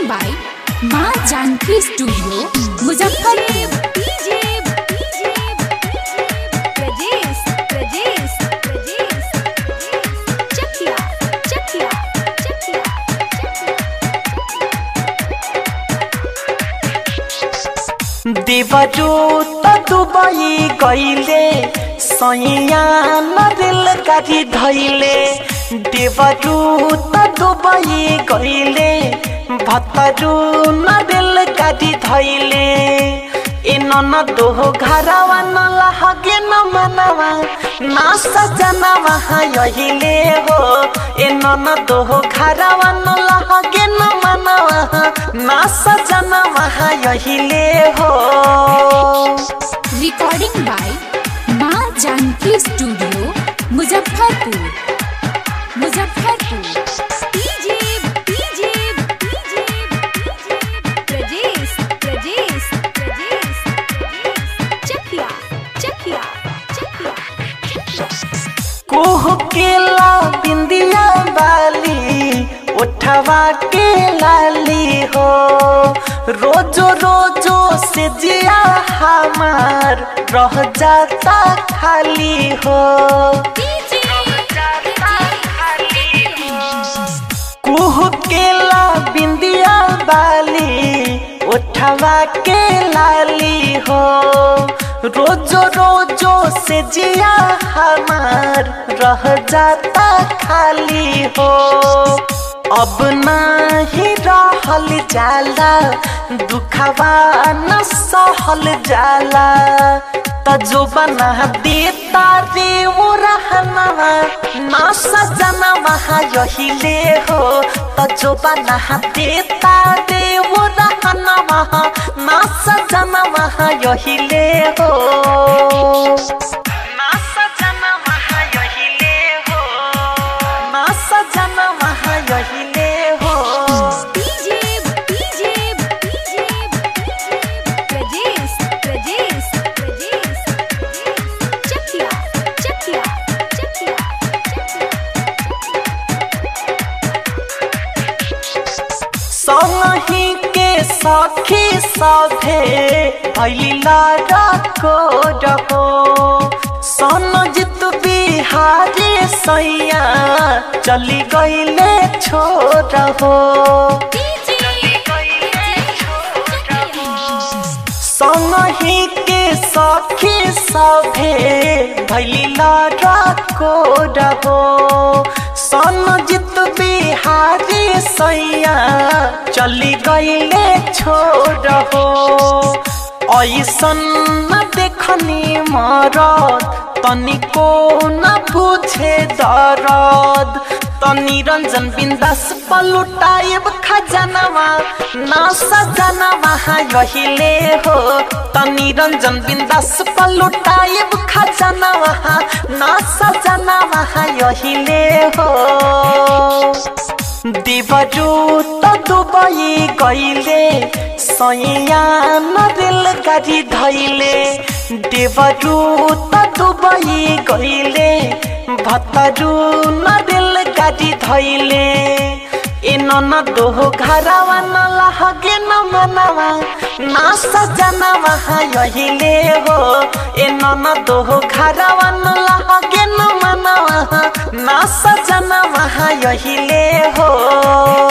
by माँ Janaki studio Muzaffarpur देवरू त दुबई गईले सैया नरेल गाडी धैले देवरू त दुबई गईले भतरू नरेल गाडी धैले ए नन दोहो घरवा न लहगे न मनवा ना सजना वहाँ यहिले हो ए नन दोहो घरवा न लहगे न मनवा ना सजना वहाँ यहिले हो रिकॉर्डिंग बाय माँ जानकी स्टूडियो मुजफ्फरपुर मुजफ्फरपुर कोह केला बिंदिया बाली उठवा के लाली हो रोजो रोजो से जिया हमार रह जाता खाली हो कुह केला बिंदिया बाली उठवा के लाली हो रोजो रोजो से जिया हमार रह जाता खाली हो अब नहीं रहल जाला दुखवा न सहल जाला तजो बना देता रे वो रहनवा ना सजना वहाँ यहिले हो तजो बना देता रे वो रहनवा ना सजना वहाँ यहिले हो ना सजना वहाँ यहिले हो ना सजना वहाँ यहिले हो संगही के सखी सभे भैला रखो रहो सन जित बिहारी सैया चली गईले छोड़ हो संगही के सखी सभे भैला रखो रहो सन जित बिहारी सैया चली गईले छोड़ हो ऐसन न देखनी मरद तनिको न बुझे दरद तनी रंजन बिंदास पलुटाइब खजनवा ना सजनवा यहिले हो तनी रंजन बिंदास पलुटाइब खजनवा ना सजनवा यहिले हो देवरू त दुबई गईले सैया नरेल गाडी धैले देवरू त दुबई गईले भतरू नरेल गाडी धैले ए नन दोहो घरवा न लहगे न मनवा ना सजना वहाँ यहिले हो ए नन दोहो घरवा न लहगे न मनवा ना सजना वहाँ यहिले हो